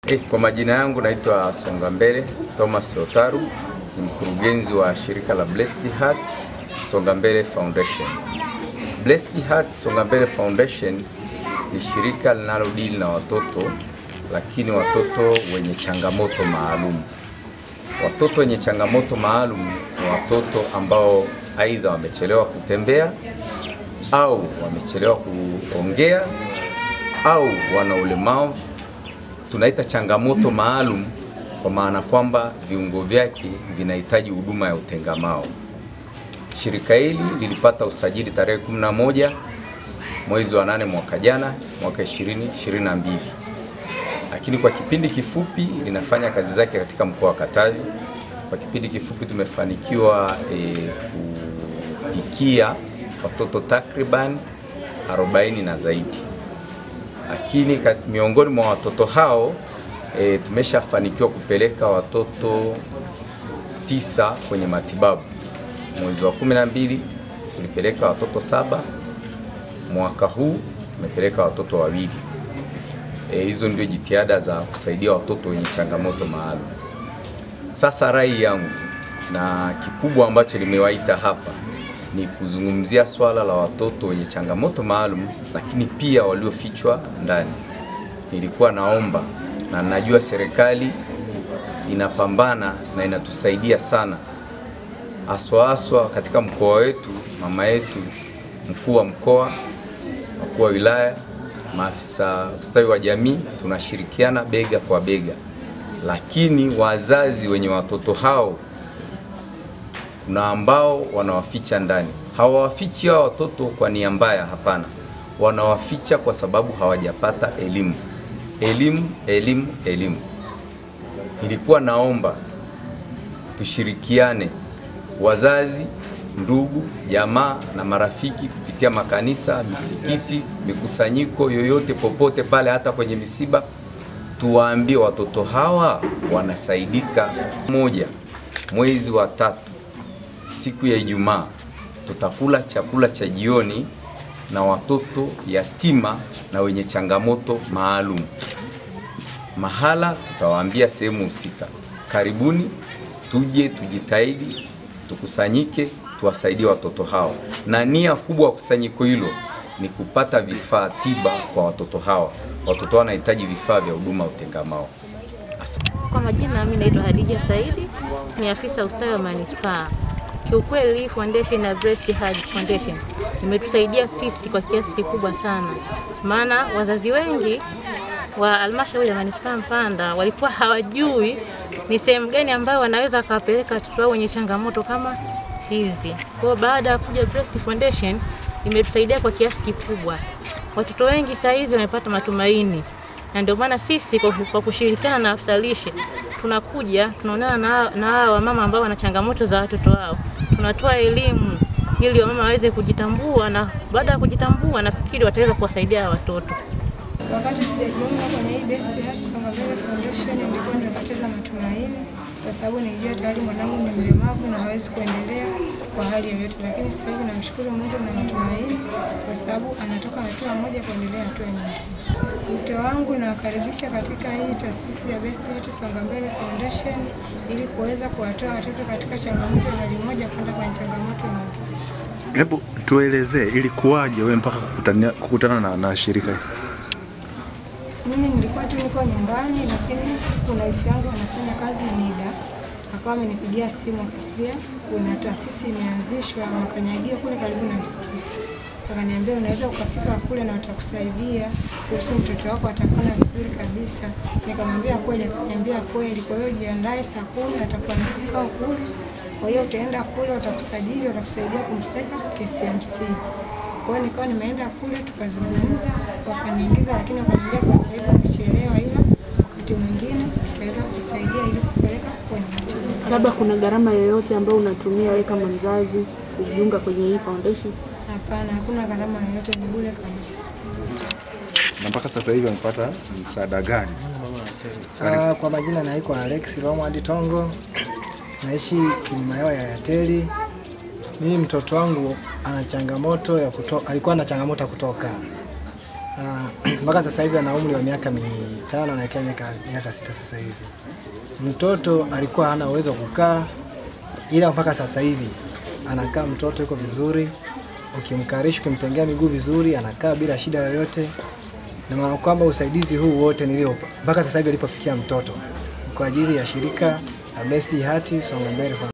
Eh, kwa majina yangu naitwa Songa Mbele Thomas Otaru, ni mkurugenzi wa shirika la Blessed Heart Songa Mbele Foundation. Blessed Heart Songa Mbele Foundation ni shirika linalodili na watoto, lakini watoto wenye changamoto maalum. Watoto wenye changamoto maalum ni watoto ambao aidha wamechelewa kutembea au wamechelewa kuongea au wana ulemavu tunaita changamoto maalum kwa maana kwamba viungo vyake vinahitaji huduma ya utengamao. Shirika hili lilipata usajili tarehe 11 mwezi wa nane mwaka jana mwaka 2022, lakini kwa kipindi kifupi linafanya kazi zake katika mkoa wa Katavi. Kwa kipindi kifupi tumefanikiwa e, kufikia watoto takriban 40 na zaidi lakini kat- miongoni mwa watoto hao e, tumeshafanikiwa kupeleka watoto tisa kwenye matibabu. Mwezi wa kumi na mbili tulipeleka watoto saba, mwaka huu tumepeleka watoto wawili. E, hizo ndio jitihada za kusaidia watoto wenye changamoto maalum. Sasa rai yangu na kikubwa ambacho limewaita hapa ni kuzungumzia swala la watoto wenye changamoto maalum, lakini pia waliofichwa ndani. Nilikuwa naomba na najua serikali inapambana na inatusaidia sana, haswa haswa katika mkoa wetu. Mama yetu mkuu wa mkoa, wakuu wa wilaya, maafisa ustawi wa jamii, tunashirikiana bega kwa bega, lakini wazazi wenye watoto hao kuna ambao wanawaficha ndani. Hawawafichi hao watoto kwa nia mbaya, hapana, wanawaficha kwa sababu hawajapata elimu. Elimu, elimu, elimu. Nilikuwa naomba tushirikiane, wazazi, ndugu, jamaa na marafiki, kupitia makanisa, misikiti, mikusanyiko yoyote, popote pale, hata kwenye misiba, tuwaambie watoto hawa wanasaidika. Moja, mwezi wa tatu siku ya Ijumaa tutakula chakula cha jioni na watoto yatima na wenye changamoto maalum. Mahala tutawaambia sehemu husika, karibuni, tuje tujitahidi, tukusanyike, tuwasaidie watoto hao, na nia kubwa ya kusanyiko hilo ni kupata vifaa tiba kwa watoto hawa. Watoto hao wanahitaji vifaa vya huduma ya utengamao. Asante. Kwa majina mimi naitwa Hadija Saidi, ni afisa ustawi wa manispaa. Kiukweli hii foundation ya Breast Heart Foundation imetusaidia sisi kwa kiasi kikubwa sana, maana wazazi wengi wa halmashauri ya manispaa Mpanda walikuwa hawajui ni sehemu gani ambayo wanaweza wakawapeleka watoto wao wenye changamoto kama hizi. Kwa hiyo baada ya kuja Breast Foundation imetusaidia kwa kiasi kikubwa. Watoto wengi saa hizi wamepata matumaini na ndio maana sisi kwa, kwa kushirikiana na afisa lishe tunakuja tunaonana na, na hawa wamama ambao wana changamoto za watoto wao, tunatoa elimu ili wamama waweze kujitambua, na baada ya kujitambua nafikiri wataweza kuwasaidia hawa watoto. Wakati sijajiunga kwenye hii Best Heart Songa Mbele Foundation nilikuwa nimepoteza matumaini kwa sababu nilijua tayari mwanangu ni mlemavu na hawezi kuendelea kwa hali yoyote, lakini sasa hivi namshukuru Mungu na matumaini kwa sababu anatoka hatua moja kuendelea hatua nyingine. Wito wangu nawakaribisha katika hii taasisi ya Best Heart Songa Mbele Foundation ili kuweza kuwatoa watoto katika changamoto ya hali moja kwenda kwenye changamoto nyingine. Hebu tuelezee ilikuwaje wewe mpaka kukutania, kukutana na, na shirika hili? Mimi nilikuwa tu niko nyumbani, lakini kuna wifi yangu anafanya kazi NIDA, akawa amenipigia simu akaniambia kuna taasisi imeanzishwa Makanyagio kule karibu na msikiti. Akaniambia unaweza ukafika kule na watakusaidia kuhusu mtoto wako atapona vizuri kabisa. Nikamwambia kweli, akaniambia kweli. Kwa hiyo jiandae, saa kumi atakuwa na kikao kule. Kwa hiyo utaenda kule, watakusajili, watakusaidia kumpeleka KCMC. Kwa hiyo nikawa nimeenda kule tukazungumza, wakaniingiza, lakini wakaniambia kwa sasa hivi wamechelewa, ila wakati mwingine tutaweza kusaidia ili kupeleka kwenye matibabu. Labda kuna gharama yoyote ambayo unatumia wewe kama mzazi kujiunga kwenye hii foundation? Hapana, hakuna gharama yoyote, ni bure kabisa. Na mpaka sasa hivi amepata msaada gani? Ah, kwa majina naitwa Alex Romward Tongo, naishi Kilimayoa ya Yateli. Mimi mtoto wangu ana changamoto ya kuto, alikuwa na changamoto ya kutoka. Ah, mpaka sasa hivi ana umri wa miaka mitano anaelekea miaka, miaka sita sasa hivi. Mtoto alikuwa hana uwezo wa kukaa, ila mpaka sasa hivi anakaa, mtoto yuko vizuri, ukimkarishi ukimtengea miguu vizuri, anakaa bila shida yoyote, na maana kwamba usaidizi huu wote nilio mpaka sasa hivi alipofikia mtoto ni kwa ajili ya shirika la Blessed Heart Songa Mbele Foundation.